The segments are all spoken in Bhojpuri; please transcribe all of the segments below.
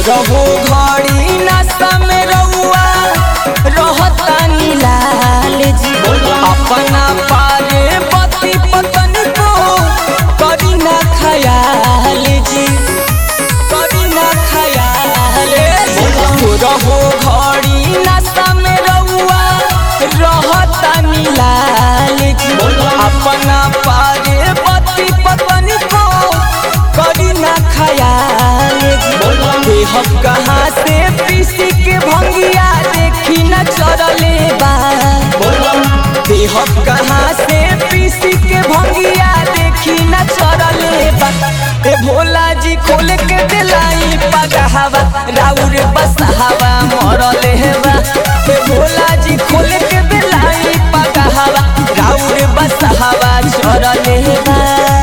रहो घड़ी नशा में रउआ रहतानी लाल जी अपना पारे पति पतन को करी ना खयाल जी करी ना खयाल जी रहो घड़ी नशा में रउआ रहतानी लाल जी अपना पारे पति पतन को करी ना खयाल जी देहब कहाँ से पीसी के भंगिया देखी न चरले बा देहब कहाँ से पीसी के भंगिया देखी न चरले बा ए भोला जी खोल के दिलाई पगहवा राउर बसहवा मरले बा ए भोला जी खोल के दिलाई पगहवा राउर बसहवा चरले बा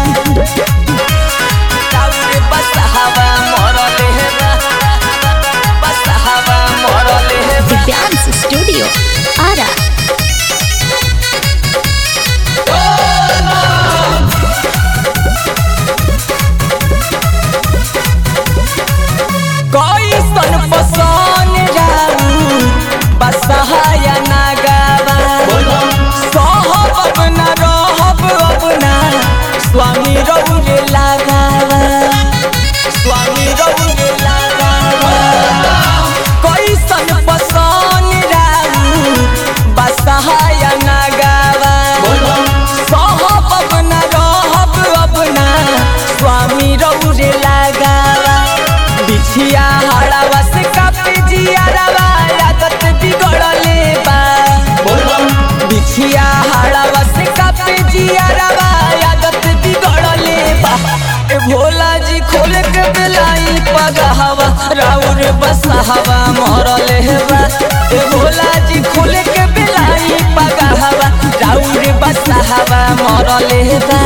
राउर बसहवा मरले बा बसहवा मरले बा Dance Studio Ara कैसन पसन राउ बसहाया नागावा सहब अब न रहब अब ना स्वामी रौरे लगावा स्वामी रौरे लगावा कैसन पसन राउ बसहाया नागावा सहब अब न रहब अब ना स्वामी रौरे लगावा बिछिया हड़ावा से कापे जियारावा आदत बिगड़ले बा बिछिया हड़ावा से कापे जियारावा आदत बिगड़ले बा ए भोला जी खोल के बेलाई पगहवा राउर बसहवा मरले बा ए भोला जी खोल के बेलाई पगहवा राउर बसहवा मरले बा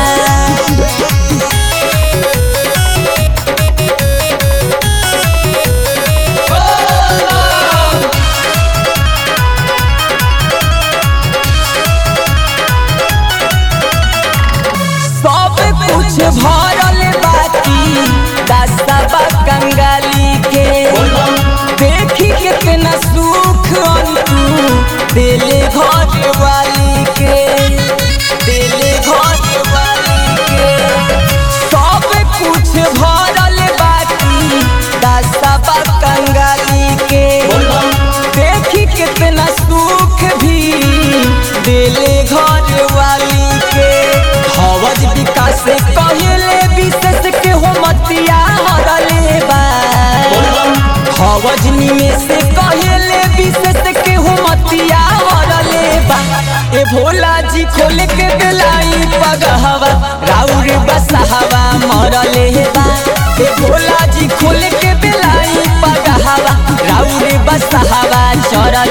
सब कुछ भरल बाकी दसबा कंगाली के देखी कितना सुख अंतु दिले घर वाली के दिले घर वाली के सब कुछ भरल बाकी दसबा कंगाली के देखी कितना सुख भी दिले घर वाली के हवज विकास कहले विशेष के हो मतिया हरले बा हवज निमेष कहले विशेष के हो मतिया हरले बा ए भोला जी खोल के दिलाई पगहवा राउर बसहवा मरले बा ए भोला जी खोल के दिलाई पगहवा राउर बसहवा चरले